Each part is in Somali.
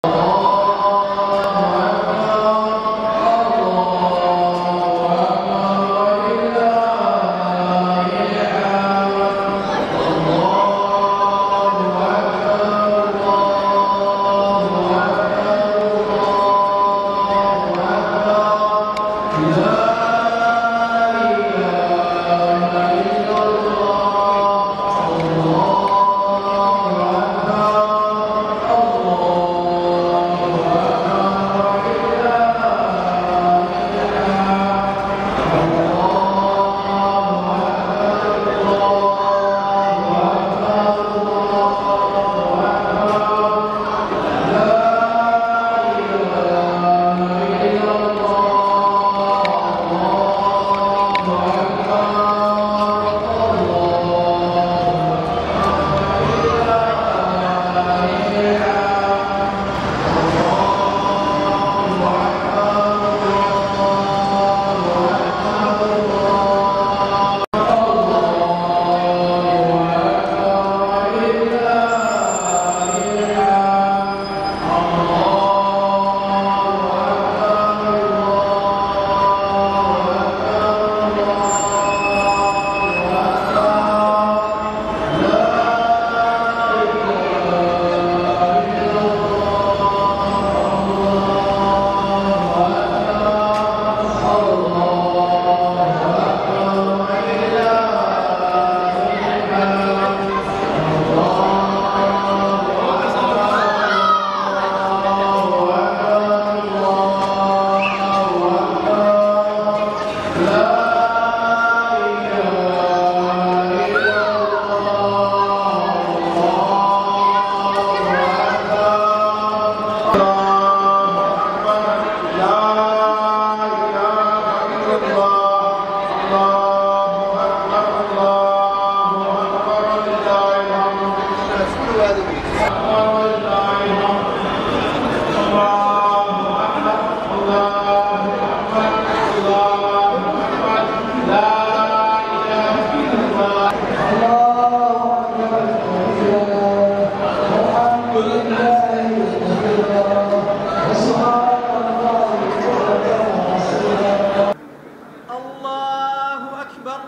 الله أكبر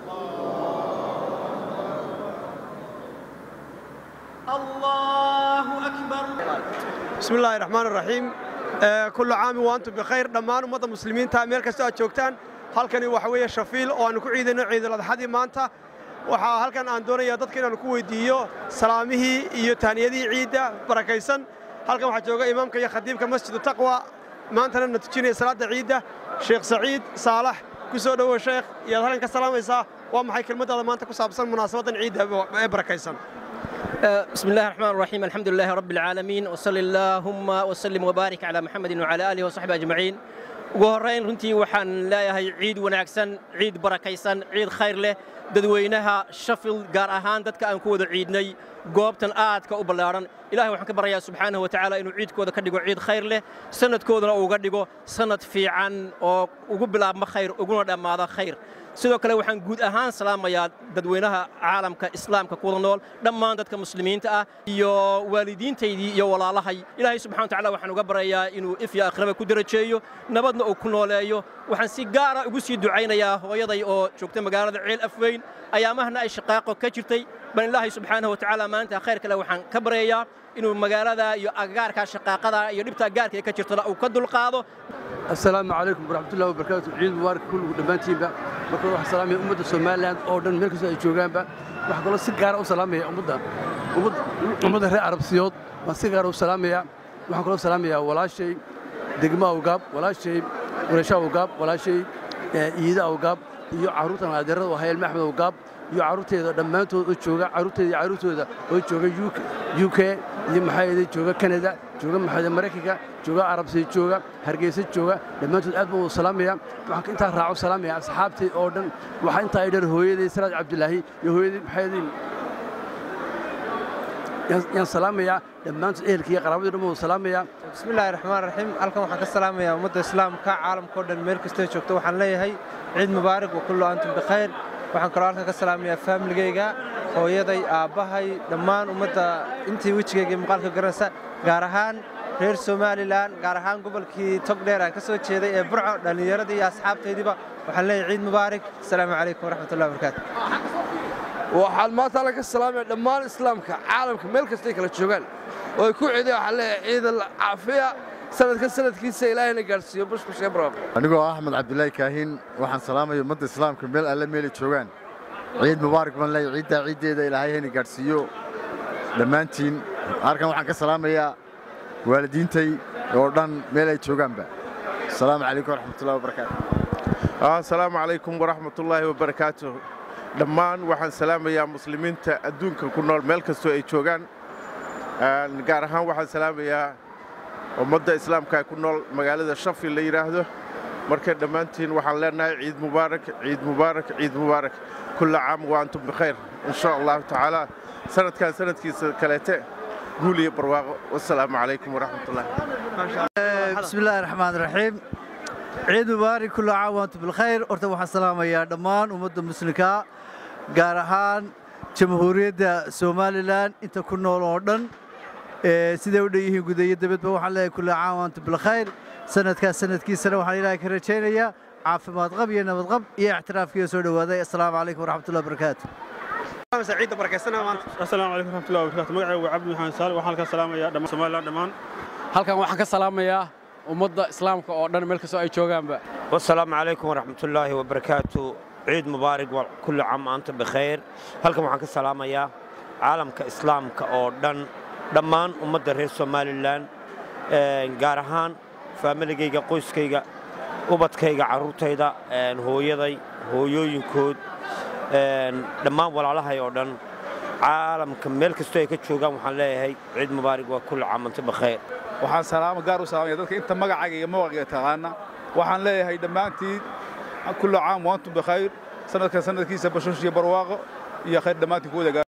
الله أكبر بسم الله الرحمن الرحيم آه، كل عام وأنتم بخير dhammaan ummadda muslimiinta meel kasta aad joogtaan halkani waxa weeye shafiil oo aanu ku ciidayno ciidul adxadii maanta waxaa halkan aan doonayaa dadka inaanu ku weydiiyo salaamihii iyo tahniyadihii ciidda barakaysan halkan waxaa jooga imaamka iyo khadiibka masjidu taqwa maantana na tujinaya salaadda ciidda sheekh saciid saalax ku soo dhowow sheekh iyaad halkan ka salaamaysaa waa maxay kelmaddaada maanta ku saabsan munaasabaddan ciidda ee barakaysan بسم الله الرحمن الرحيم الحمد لله رب العالمين وصلى اللهم وسلم وبارك على محمد وعلى آله وصحبه أجمعين ugu horrayn runtii waxaan leeyahay ciid wanaagsan ciid barakaysan ciid khayr leh dadweynaha shafil gaar ahaan dadka aan ku wada ciidnay goobtan aadka u ballaadhan ilahay waxaan ka baryayaa subxaanahu wa tacaala inuu ciidkooda ka dhigo ciid khayr leh sanadkoodana uga dhigo sanad fiican oo ugu bilaabma khayr uguna dhammaada khayr sidoo kale waxaan guud ahaan salaamayaa dadweynaha caalamka islaamka kuwada nool dhammaan dadka muslimiinta ah iyo waalidiintaydii iyo walaalahay ilaahay subxana wa tacaala waxaan uga baryayaa inuu if iyo akhraba ku darajeeyo nabadna uu ku nooleeyo waxaan si gaara ugu sii ducaynayaa hooyaday oo joogta magaalada ceel afweyn ayaamahana ay shaqaaqo ka jirtay bal ilaahay subxaanahu wa tacaala maanta khayr kale waxaan ka baryayaa inuu magaalada iyo agagaarka shaqaaqada iyo dhibta gaarka ee ka jirtana uu ka dulqaado السلام عليكم ورحمة الله وبركاته عيد مبارك كل دمانتين با marka wax salaamay ummadda Soomaaliland oo dhan meel kasta ay joogaan ba wax kale si gaar ah u salaamay ummadda ummadda reer Arabsiyood ma si gaar ah u salaamaya waxaan kale u salaamaya walaashay degma awgaab walaashay walaasha awgaab walaashay iida awgaab iyo caruurtan adeerada oo hayl maxmed awgaab iyo caruurteeda dhammaantood oo jooga caruurteeda iyo caruurtooda oo jooga UK iyo maxaa yeelay jooga Canada jooga maxaa Mareykanka jooga Arabsiya jooga Hargeysa jooga dhammaantood aad baan u salaamaya waxaan intaa raaco salaamaya asxaabtay oo dhan waxa intaa ay dheer hooyaday Salaad Cabdilaahi iyo hooyaday maxaa yeelay yaan salaamaya dhammaantood ehelka iyo qaraabada dhan baan salaamaya bismillaahi raxmaan raxiim halkan waxaan ka salaamayaa ummadda islaamka caalamka oo dhan meel kastoo joogto waxaan leeyahay ciid mubaarak wa kullu antum bikhayr waxaan kaloo halkan ka salaamayaa faamiligayga hooyaday aabbahay dhammaan ummadda intii wejigayga iyo muuqaalka garanaysa gaar ahaan reer somalilan gaar ahaan gobolkii togdheer aan ka soo jeeday ee burco dhallinyaradii iyo asxaabtaydiiba waxaan leeyahay ciid mubaarak asalaamu calaykum waraxmatullahi wabarakaatu waxaan maanta alla ka salaamaya dhammaan islaamka caalamka meel kastay kala joogaan oo ay ku ciideen waxaan leeyahay ciidan caafiya sanadka sanadkiisa ilaahayna gaadhsiiyo bushbushee barwaaqo anigoo ah axmed cabdilaahi kaahin waxaan salaamaya ummadda islaamka meel alle meelay joogaan ciid mubaarak baan leeyahay ciiddaa ciiddeeda ilaahay hayna gaadhsiiyo dhammaantiin halkan waxaan ka salaamayaa waalidiintay oo dhan meel ay joogaanba asalaamu calaykum waraxmatullahi wabarakaatu asalaamu calaykum waraxmatullaahi wabarakaatu dhammaan waxaan salaamayaa muslimiinta adduunka ku nool meel kastoo ay joogaan gaar ahaan waxaan salaamayaa ummadda islaamka ku nool magaalada shafil la yidhaahdo marka dhammaantiin waxaan leenahay ciid mubaarak ciid mubaarak ciid mubaarak kulla caam wa antum bikhayr in sha allahu tacaala sanadkan sanadkiisa kaleete guul iyo barwaaqo wasalaamu calaykum waraxmatullahi بسم الله الرحمن الرحيم عيد مبارك كل عام وانتم بالخير horta waxaan salaamayaa dhammaan ummadda muslimka gaar ahaan jamhuuriyadda somalilan inta ku nool oo dhan siday u dhan yihiin gudayo dabadba waxaan leeyahay kulla caam waantum bilkhayr sanadkaas sanadkiisana waxaan ilaahay ka rajaynayaa caafimaad qab iyo nabad qab iyo ictiraafkiiyo soo dhowaaday assalaamu calaykum waraxmatullahi wabarakaatu ciidda barakaysanaa maanta asalaamu calaykum waraxmatullahi wabarakaatu magacaygu waa cabdi maxamed saali waxaan halkaa salaamayaa dhammaan somalilan dhammaan halkan waxaan ka salaamayaa ummadda islaamka oo dhan meel kastoo ay joogaanba والسلام عليكم ورحمة الله وبركاته عيد مبارك وكل عام وأنتم بخير هلكم waxaan ka salaamayaa caalamka islaamka oo dhan dhammaan ummadda reer somalilan gaar ahaan faamiligayga qoyskayga ubadkayga carruurtayda hooyaday hooyooyinkood dhammaan walaalahay oo dhan caalamka meel kastoo ay ka joogaan waxaan leeyahay ciid mubaarak waa kulli caam anta bikhayr waxaan salaamo gaar u salaamaya dadka inta magacayga iyo mawaqayga taqaana waxaan leeyahay dhammaantiin kullu caam wa antum bikhayr sanadkan sanadkiisa bashush iyo barwaaqo iyo khayr dhammaantiin ku wada gaar